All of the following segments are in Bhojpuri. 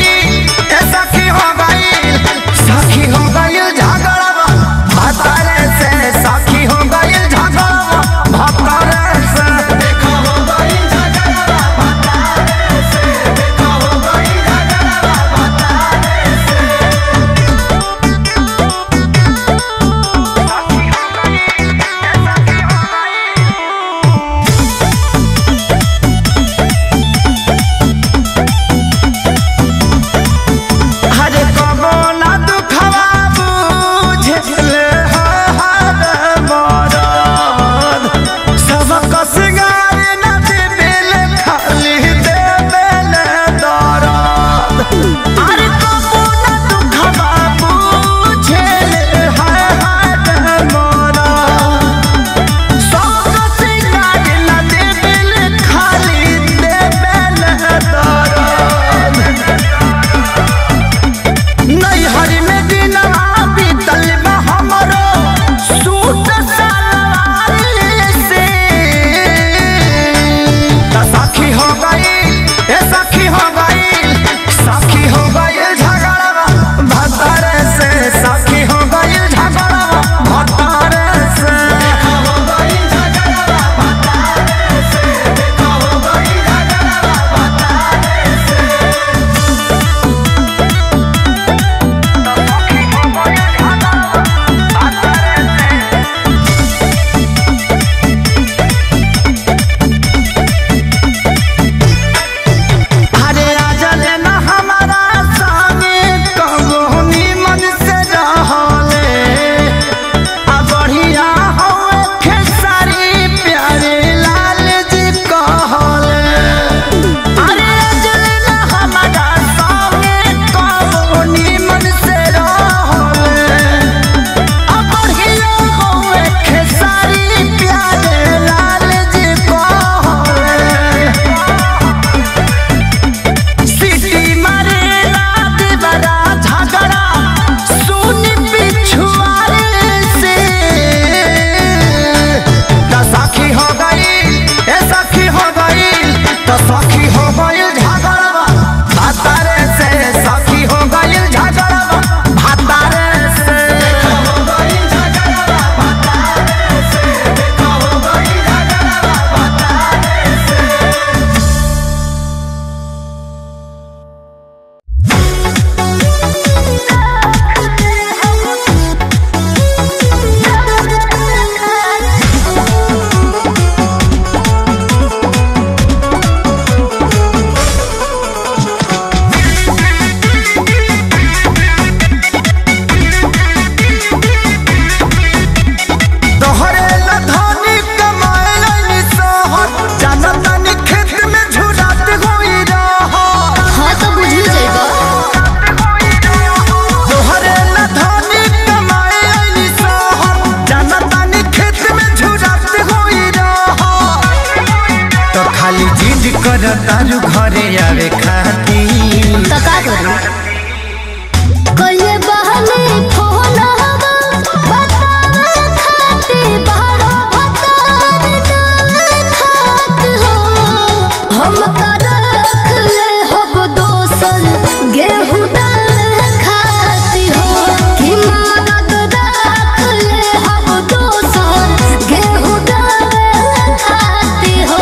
गई ए सखी हो गई सखी हो गई झगड़वा भतारे से सखी हो गई झगड़वा भतारे से देखा हो गई झगड़वा भतारे से देखा हो गई झगड़वा भतारे से हरे कबो ना दुखवा बुझले हर मरद सबक सिंगार न देबेल खाली देबेल दरद हरे कबो ना दुखवा बुझले हर मरद सबक सिंगार न देबेल खाली देबेल दरद नैहर में दिनवा बीतल बा हमरो सूट सलवार से त सखी हो गई ए सखी हो गई सखी हो गई झगड़वा भतारे से सखी हो गई झगड़वा भतारे से हो गई झगड़वा भतारे से देखा हो गई झगड़वा भतारे से अरे आजल न हमारा संगे कबो निमन से रहले आ बढ़िया होए खेसारी प्यारे लाल जी कहले अरे आजल न हमारा संगे कबो निमन से रहले आ बढ़िया होए खेसारी प्यारे लाल जी कहले सिटी मारे रात बड़ा झगड़ा सुन पिछुआरे से त सखी हो गई ए सखी हो गई त सखी हो गई झगड़वा भातारे से सखी हो गई झगड़वा भातारे से हो गई झगड़वा भातारे से देखा हो गई झगड़वा भातारे से तोहरे ला धनी कमाए लाइनी सहर जानत नी खेत में झुरात होई रहर हाँ तो बुझी जाएगा तोहरे ला धनी कमाए लाइनी सहर जानत नी खेत में झुरात होई रहर तो खाली जिद कर तारू घरे आवे खाती तो का करूं कहिए बहने फोन हवा बतावे खाते बारो बतावे डाले खात हो हम का रख ले हब दोसन गेहूं डाले खाती हो कि मदद रख ले हब दोसन गेहूं डाले खाती हो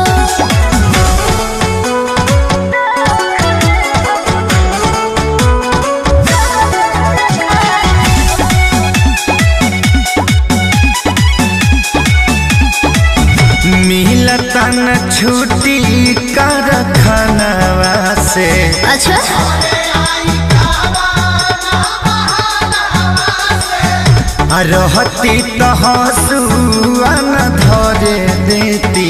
मिलता न छुट्टी कर खनवा से अच्छा आ रहती तो हंसुआ न धरे देती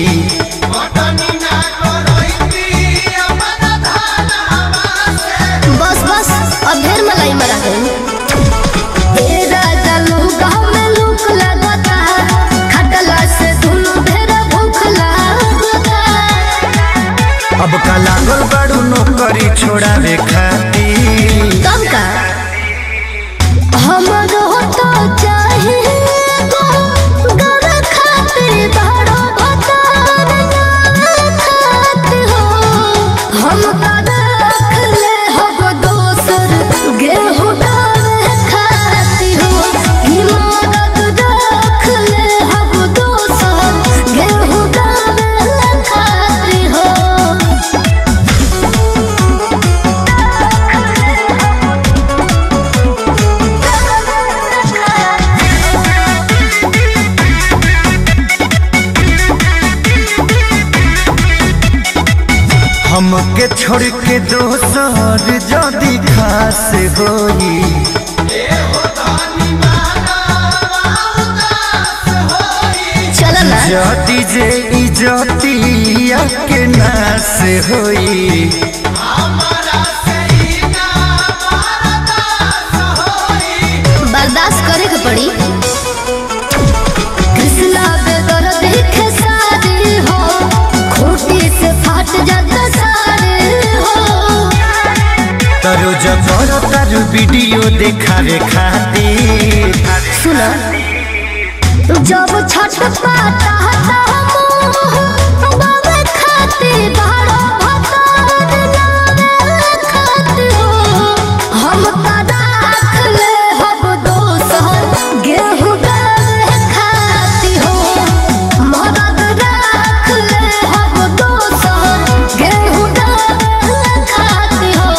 बस बस अब ढेर मलाई मरा गई तेरा जलू गाँव में लूक लगता खटला से धुलू ढेर भूख लगता अब का लागल बड़ू नौकरी छोड़ावे खाती कम का हमरो तो चाहिए गो गर खातिर बड़ो भतार ना खात हो हम का रख ले हब के दोसर जदि खास होई चल ना जदि जे इजतिया के नास होई बर्दाश्त करे के पड़ी कृष्णा बेदर देखे सारे हो खोटी से फाट जाता सारे हो तरो जबर तारू वीडियो देखावे खातिर सुना जब छठ पाता हता हम बाबा खाते बारो भतार नावे खाते हो हम ता राख ले हब दोसर गेहूं दावे खाती हो मदद राख ले हब दोसर गेहूं दावे खाती हो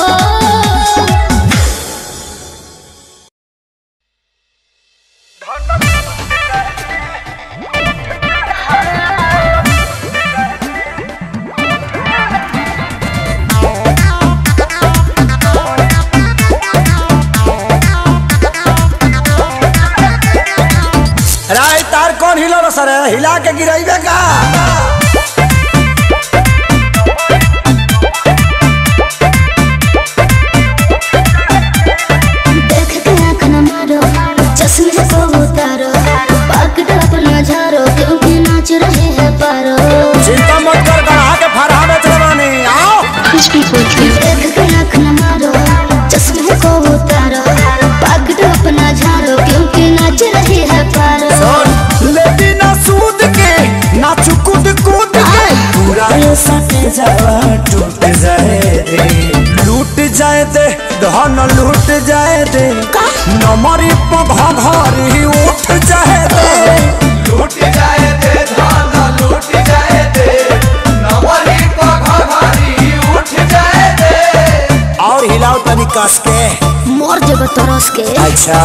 राय तार कौन हिलो रो सर हिला के गिराइबे का देख के आँख न मारो चश्मे को उतारो पकड़ अपना झारो क्योंकि नाच रहे हैं पारो चिंता मत कर गढ़ा के फरहा बेच रवानी आओ देख के आँख न मारो चश्मे को उतारो पकड़ अपना झारो क्योंकि नाच रहे हैं पारो सुन लेती ना सूद के ना चुकुद कूद के पूरा ये सटे जावा टूट जाए दे लूट जाए दे धन लूट जाए दे नमरी पघ घरी उठ जाए दे लूट जाए दे धान लूट जाए दे नवरी पघारी उठ जाए दे और हिलाओ तनी कस के मोर जब तरस के अच्छा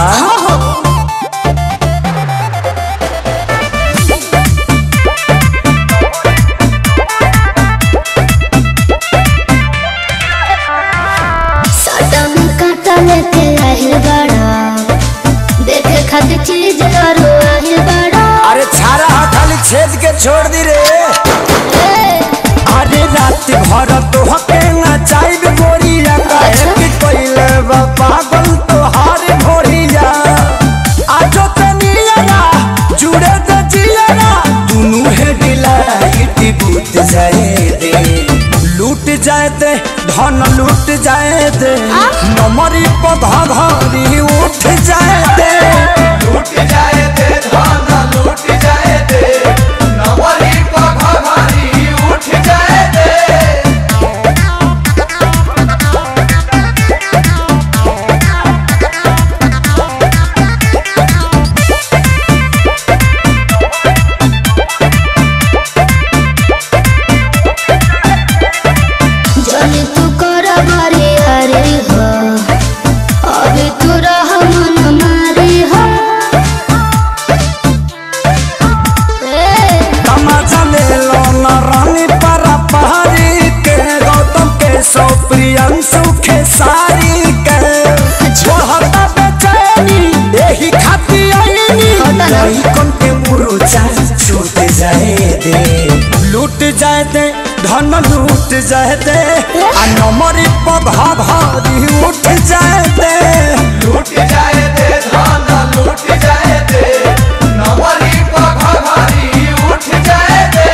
साटा में काटा लेके आहिल बड़ा देखे खातिर चीज करो आहिल बड़ा अरे छारा हा खाली छेद के छोड़ दी रे अरे रात भर तो हके ना चाइब गोरिया काहे कि कोइले बा पागल तो हार भोरिया आजो तनिया जुड़े त जिया दुनु हे डिलाइट बूत जाए दे लूट जाए दे धन लूट जाए दे नमरी पधा घरी उठ जाए दे लूट जाए दे धान लूट जाए दे नवरी पघारी उठ जाए दे जाने तू कर बारे अरे हो अभी तू रह मन मारे हो ए, तमाचा ले लो न रानी परा पहाड़ी के गौतम के सौ प्रियंशु के सारी के छोहता बेचैनी यही खाती आईनी होता ना। लइकन के मुरुचा छूट जाए दे लूट जाए दे धन लूट जाए दे आ नमरी पधा भारी उठ जाए दे लूट जाए दे धान लूट जाए दे नवरी पघारी उठ जाए दे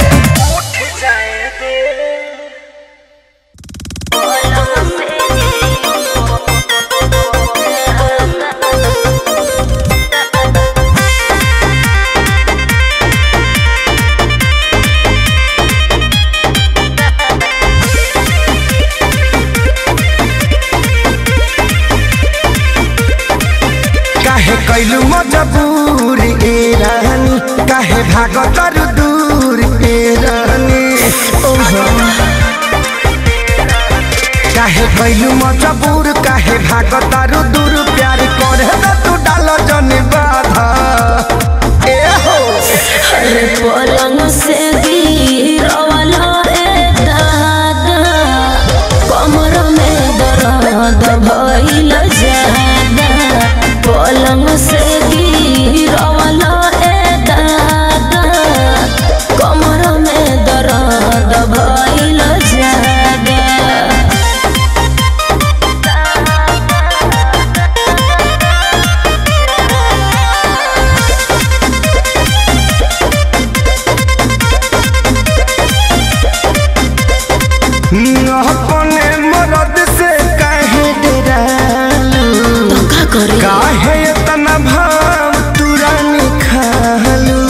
काहे कैलू मजबूर ए रानी काहे भाग तरु दूर ए रानी ओहो काहे कैलू मजबूर काहे भाग तरु दूर प्यार करे न तू डाल जन बाधा ए हो पलंग से गिरवल रे दादा कम करे काहे इतना भाव तुरानी खालू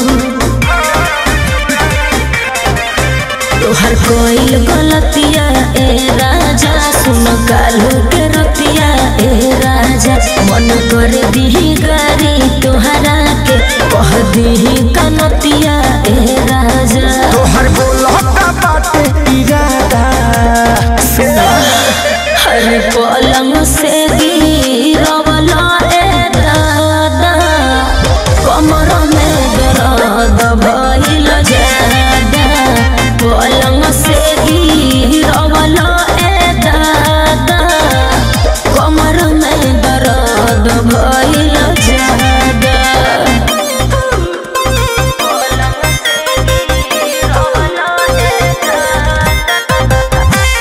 तोहर कोई गलतिया ए राजा सुन कालू के रतिया ए राजा मन कर दीही गारी तोहरा के कह दीही कनतिया ए राजा तोहर बोलता बाटे इरादा हर पलंग से गिरवला ए दादा कमर में दर्द भइल जादा पलंग से गिरवला ए दादा कमर में दर्द भइल जादा पलंग से गिरवला ए दादा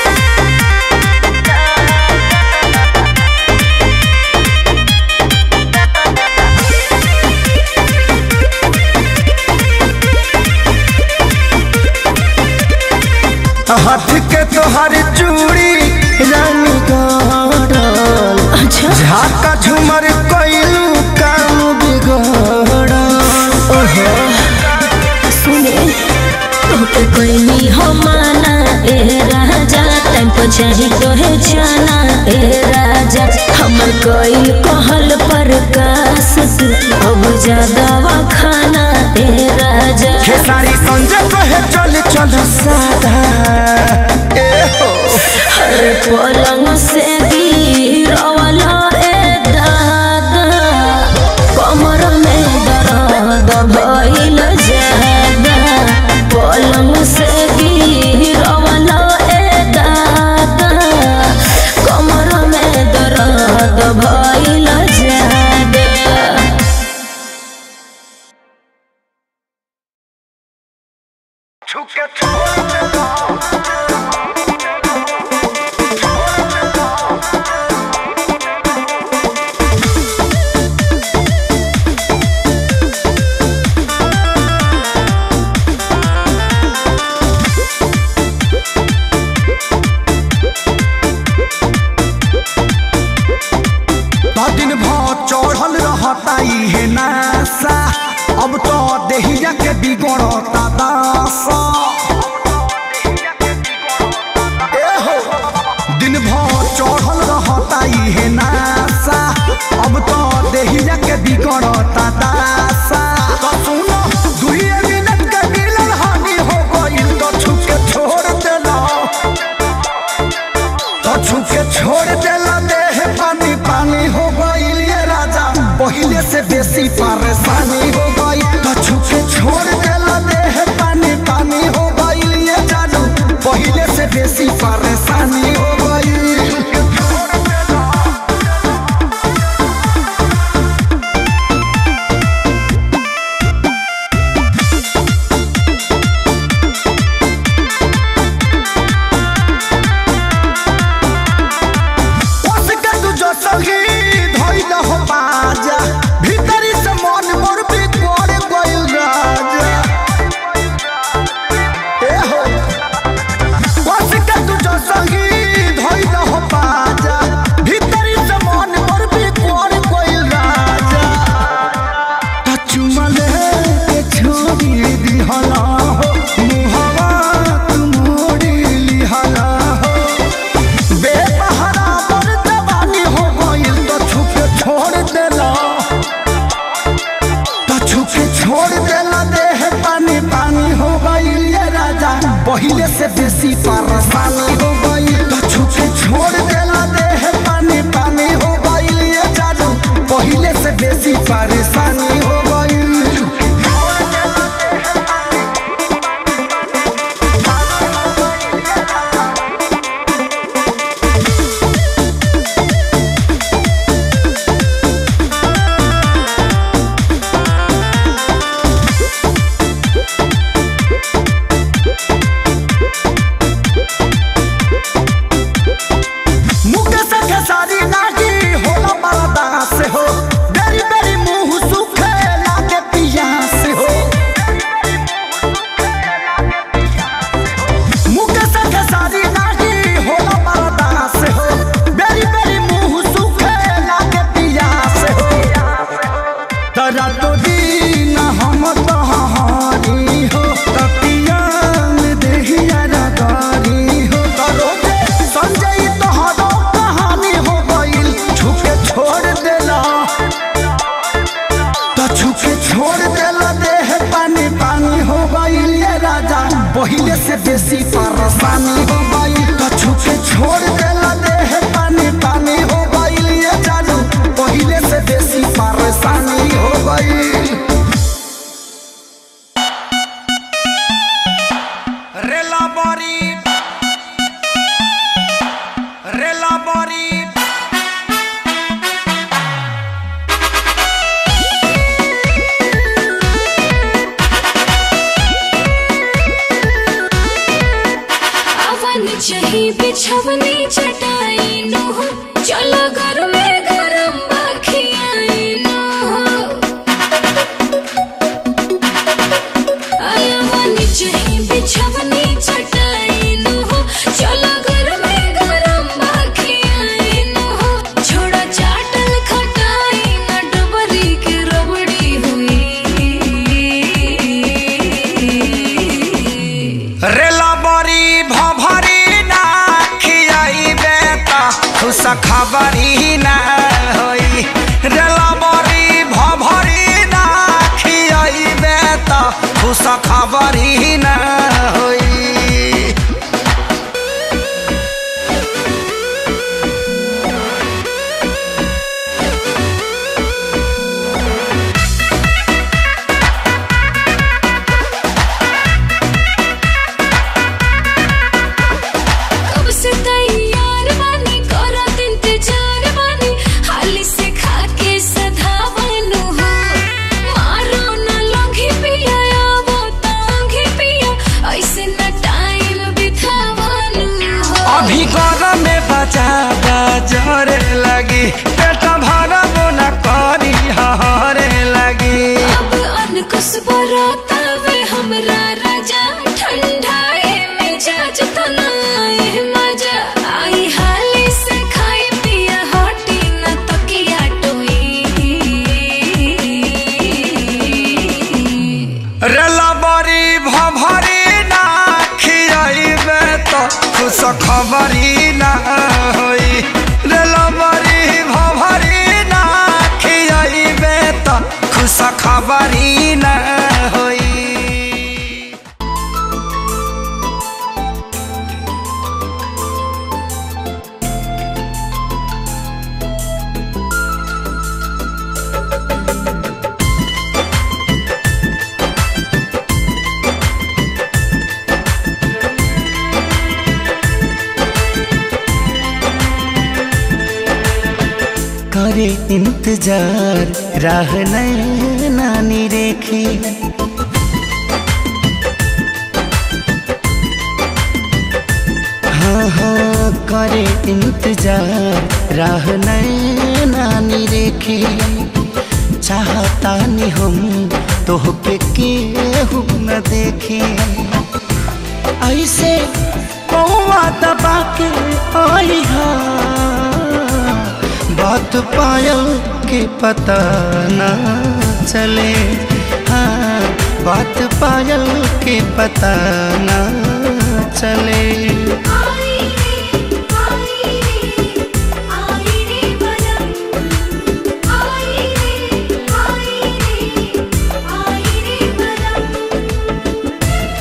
हाथ के तोहर चूड़ी रानी गड़ल अच्छा झाका झूमर कइलू काम बिगड़ल सुने तोके कोई हो माना ए राजा टाइम पर चाही तोहे जाना ए राजा हमर कोई कहल पर कास तू अब ज्यादा खाना ए राजा खेसारी संजय कहे चल चल सादा ए हो हर पलंग से गिरवला ए दादा कमर में दर्द भइल जादा पलंग से गिरवला ए दादा कमर में दर्द भइल जादा छुके छोड़ दिन भर चढ़ल रहता इहे नासा अब तो देहिया के बिगड़ता दासा ए हो, दिन भर चढ़ल रहता इहे नासा अब तो देहिया के बिगड़ता दासा तो सुनो दुइये मिनट के मिलल हानि हो गइल तो छुके छोड़ देला तो छुके छोड़ देला देह पानी पानी हो गइल ये राजा पहिले से बेसी परेशानी हो गई तो छुके छोड़ देला देह पानी पानी हो गइल ये जानू पहिले से बेसी परेशानी हो गई उसके तू जो सही धइल हो बाजा भीतरी से मन मोर बिगड़ गइल राजा ए हो उसके तू जो सही धइल हो बाजा भीतरी से मन मोर बिगड़ गइल राजा त चुमले के छोड़ी दिहला हो मुहवा तू मोड़ी लिहला हो बेपहरा पर जवानी हो गइल तो छुपे छोड़ देला तो छुपे छोड़ देला देह पानी पानी हो गइल ये राजा पहिले से बेसी परेशानी हो गइल तो छुपे छोड़ देला देह पानी पानी हो गइल ये जादू पहिले से बेसी परेशानी हो गइल मुकेश देसी परेशानी हो गई कछु के छोड़ देला देह पानी पानी हो गई ये जानू पहले से देसी परेशानी हो गई रेला बरी रेला बरी अवन चही बिछवनी चटाई नो चलो घर में गरम बखियाई नो अवन चही बिछवनी चटाई नो चलो घर में गरम बखियाई नो छोड़ा चाटल खटाई न डबरी के रबड़ी हुई रेला बरी भभरी ना खियाइबे त खुश खबरी ना होई रेला बरी भभरी ना खियाइबे त खुश खबरी ना होई कब से तैयार बानी करत इंतजार बानी हाली से खा के सधावनु हो मारो न लंघी पिया आवो तांघी पिया ऐसे न टाइम बितावनु हो अभी गरम में बचा जरे लगी पेट भरब न करी हरे लगी अब अनकुस बराता वे हमरा राजा ठंडाए मिजाज तनाए मजा आई हाली से खाई पिया हटी न तकिया टोई रेला बरी भभरी ना खियाइबे त खुश खबरी ना होई रेला बरी भभरी ना खियाइबे त खुश खबरी ना होई करे इंतजार राह नानी रेखी हाँ हाँ करे इंतजार राह नानी रेखी चाहता नहीं हम तोहके केहू न देखे ऐसे कौवा दबा के आई हा बात पायल के पता ना चले हाँ बात पायल के पता ना चले आई रे आई रे आई रे बलम आई रे आई रे आई रे बलम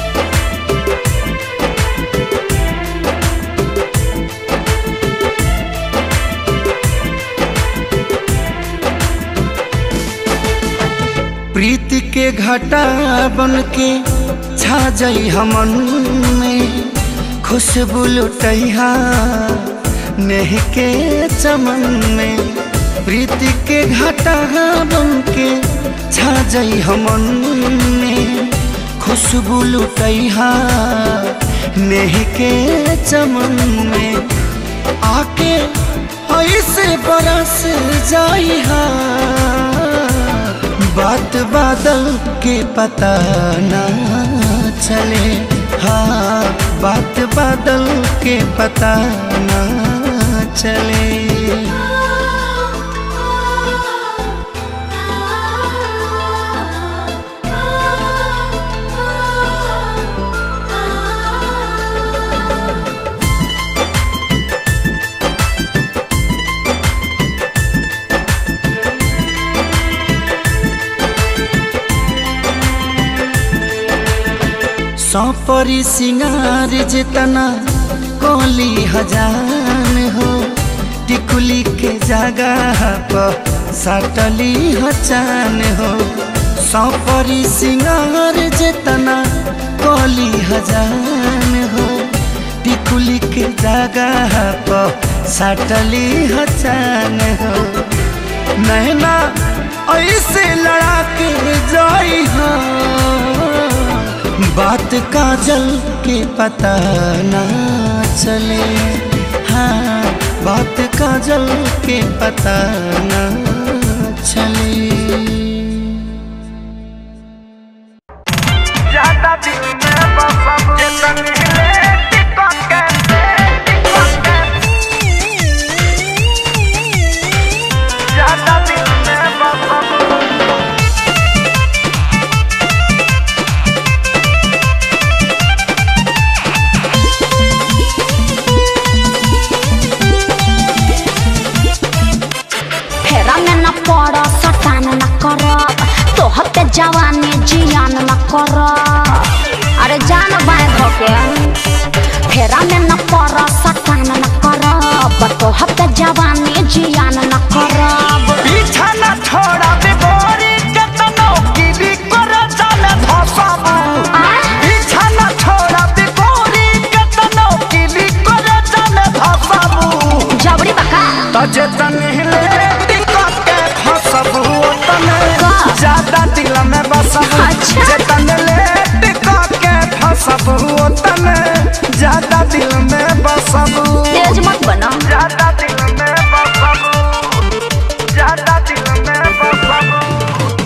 प्रीति के घटा बन के छा जाई हमन में खुशबू लुटैहा नेह के चमन में प्रीति के घटा बन के छा जाई हमन में खुशबू लुटैहा नेह के चमन में आके ऐसे बरस जाई हा बात बादल के पता ना चले हाँ बात बादल के पता ना चले सौपरी सिंगार जितना कोली हजान हो टिकुली के जगह पर सटली हचान हो सौपरी सिंगार जितना कोली हजान हो टिकुली के जगह पर सटली हचान हो नैना ऐसे लड़ा के जाई हो बात काजल के पता ना चले हाँ बात काजल के पता ना चले ज्यादा दिल में बसब जतन हिले टिकट के ज्यादा दिल में बसब फेरा में न पड़ सटान न करब तोहर पे जवानी जियान न करब अरे जान बाय धोके फेरा में न पड़ सटान न करब तोहर पे जवानी जियान न करब पीछा न छोड़ा बिगोरी केतनो की भी कर जाने धसब पीछा न छोड़ा बिगोरी केतनो की भी कर जाने धसब जबरी बका तो जतन हिले टिकट के फसब तने का? ज्यादा दिल में बसब अच्छा। जतन ले टिकट के फसब तने ज्यादा दिल में बसब तेज मत बना ज्यादा दिल में बसब ज्यादा दिल में बसब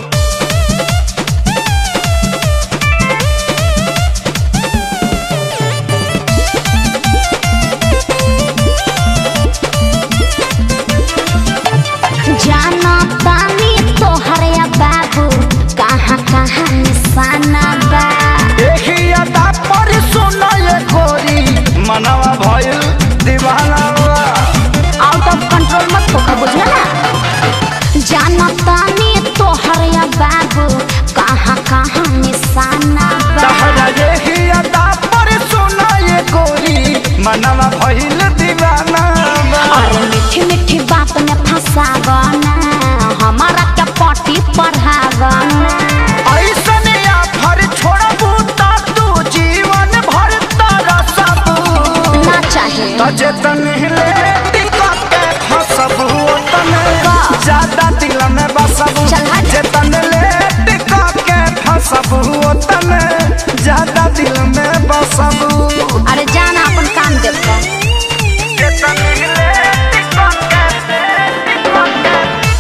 जाना तानी तोहर या बाबू कहाँ कहाँ निशाना बा देखी अदा पर सुनो ये गोरी मनवा भइल दीवाना बा। आउट ऑफ कंट्रोल मत होकर बुझला ना जाना तानी तोहर या बाबू कहाँ कहाँ निशाना बा तहरा देखी अदा पर सुनो ये गोरी मनवा भइल दीवाना बा। अरे मीठी मीठी बात में फंसावना हमारा क्या पार्टी पढ़ावना ऐसन आफर छोड़बू ता तू जीवन भर तरसब ना चाहिए त जेतन हिले टिकट के फसब तने का? ज्यादा दिल में बसब चल हट। जेतन ले टिकट के फसब तने ज्यादा दिल में बसब अरे जाना अपन काम देखो जेतन हिले टिकट के टिकट के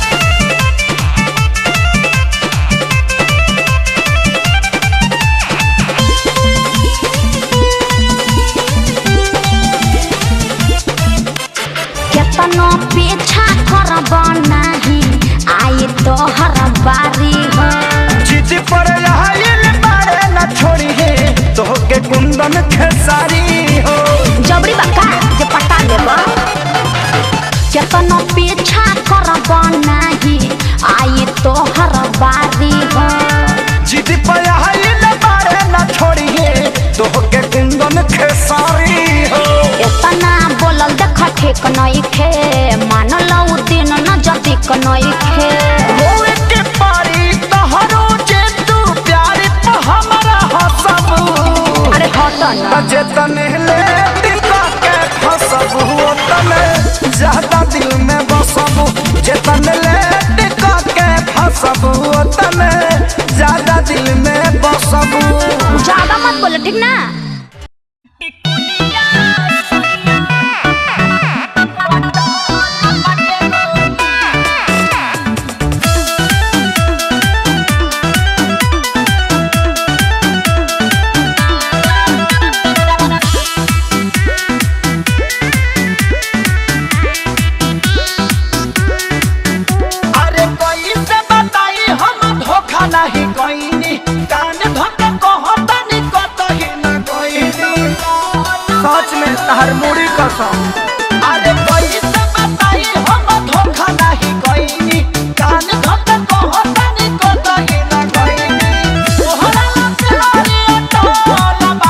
केतनो पीछा करब नाही आई तोहर बारी हो चित पर आयल बारे न छोड़ी है तोहके कुंदन खेसारी हो जबरी बका जे पटा लेब केतनो पीछा करब नाही आई तोहर बारी हो जिद पर आयल बारे न छोड़ी है तोहके कुंदन खेसारी हो एतना बोलल देख ठीक नइखे मानल उ दिन न जदिक नइखे होए के पारी तोहरो जे तू प्यार पे हमरा हसब अरे हट न जेतन ले टिका के फसब तने ज्यादा दिल में बसब जेतन ले टिका के फसब तने ज्यादा दिल में बसब ज्यादा मत बोलो ठीक ना अरे कोई से बताई हम धोखा नहीं कोई कान धोके कहतनी कतही न कोई सच में तहर मुड़ी कसम अरे कोई से बताई हम धोखा नहीं कोई कान धोके कहतनी कतही न कोई तोहरा प्यारी टोला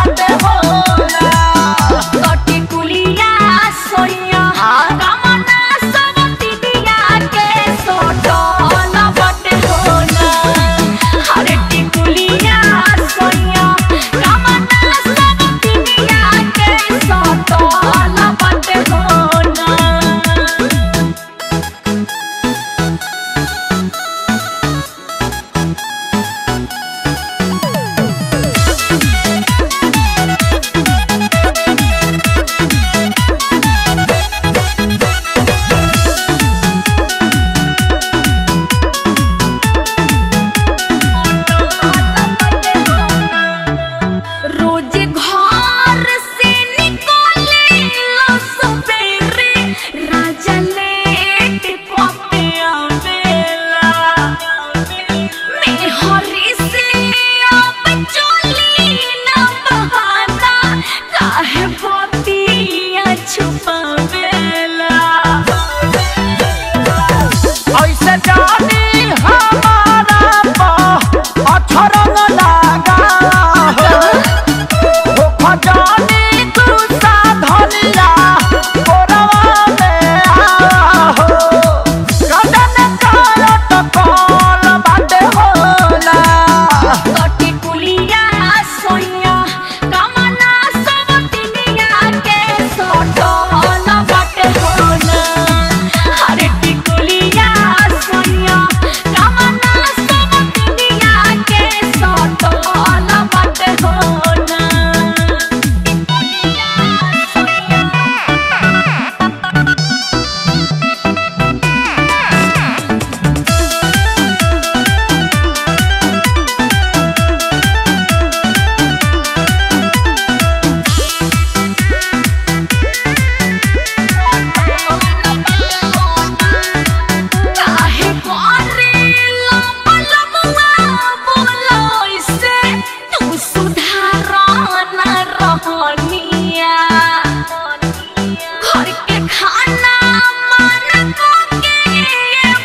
Yeah.